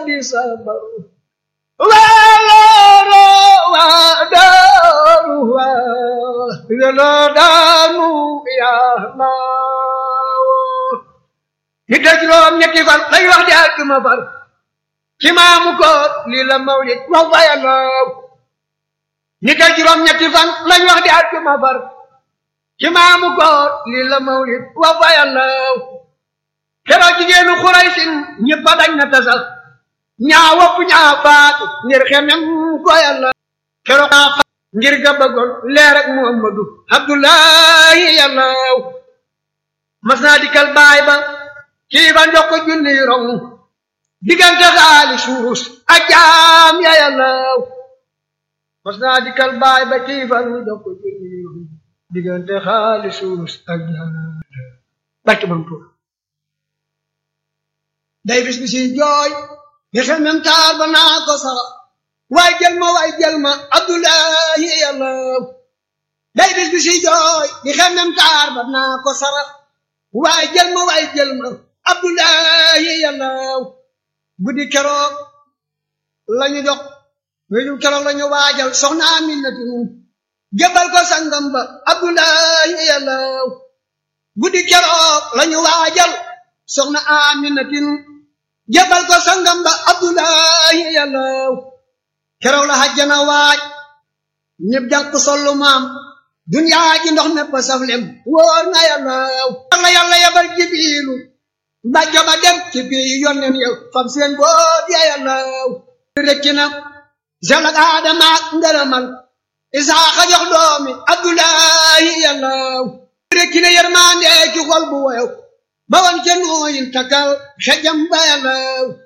di sabar walooro waa daaru waa yàlla daanu yàlla ñi dëj loom ñetti fan lay wax di àjjuma far ci maamu koor lii la mawlid wax fa yàlla ñi dëj juróom ñetti fan lañ wax di àjjuma far ci maamu koor lii la mawlid wax fa yàlla keroog jigéenu xuraysin ñëpp dañ na tasal ñaa wopp ñaa faatu ngir xemem ko yàlla keroog ñaa faatu ngir ga bëggoon leer ak muhammadu abdullahi yàlla mas naa dikkal baay ba kii ba njox ko junni rong diggante xaali suus ak jaam ya yàlla mas naa dikkal baay ba kii ba njox ko junni rong diggante xaali suus ak jaam barke bam tuur day bis bi si jooy nga xam même taal ba naa ko sara waay jël ma waay jël ma abdullahi yàlla day bis bi si jooy nga xam même taal ba naa ko sara waay jël ma waay jël ma abdullahi yàlla guddi keroog lañu jox wéju keroog lañu waajal soxna Aminatu jëbal ko sangam ba abdullahi yàlla guddi keroog lañu waajal soxna Aminatin jëbal ko sangam ba abdullahi yàlla keroog la hajjana waaj ñëpp jàpp sollu maam duniyaa ji ndox mépp saf lem wóor na yàlla la yàlla yabal jibiilu mbàjjo ba dem ci bii yonnen yow fam seen boot ya yàlla rekki na selak aadama ak ngërëmal isaaxa jox doomi abdullahi yàlla rekki na yërmande ci xol bu woyow ba wan ca nooyin takkal xejam ba yàlla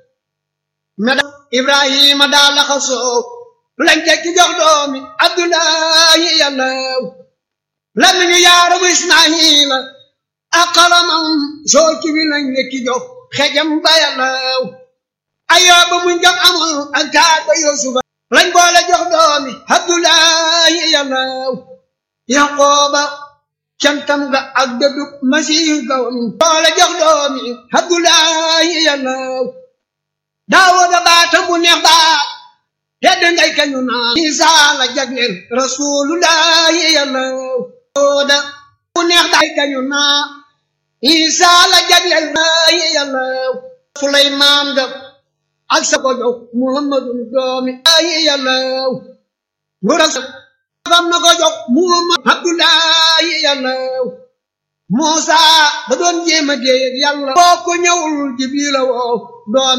meda ibrahima daa laxa soow lañ tekki jox doomi abdullahi yàlla lamiñu yaarabu ismaila ak xalamam soo ci wi lañ lekki jox xejam ba yàlla ayooba muñ jam amul ak taar ba yusufa lañ boole jox doomi abdullahi yàlla yaqooba cantam ga ak dëddub masiihu gawam boole jox doomi abdullahi yàlla daawuda baatam bu neex baat tedd ngay kañu naa isaa la jagleel rasulullahi yàlla daawuda bu neex baat kañu naa isaa la jagleel laahi yàlla suleymaan ga ak sa ko jox muhammadun doomi laahi yàlla ngura fam na ko jox muhammad abdullahi yàlla muusa da doon jéema déeg yàlla boo ko ñëwul jibrila woo doom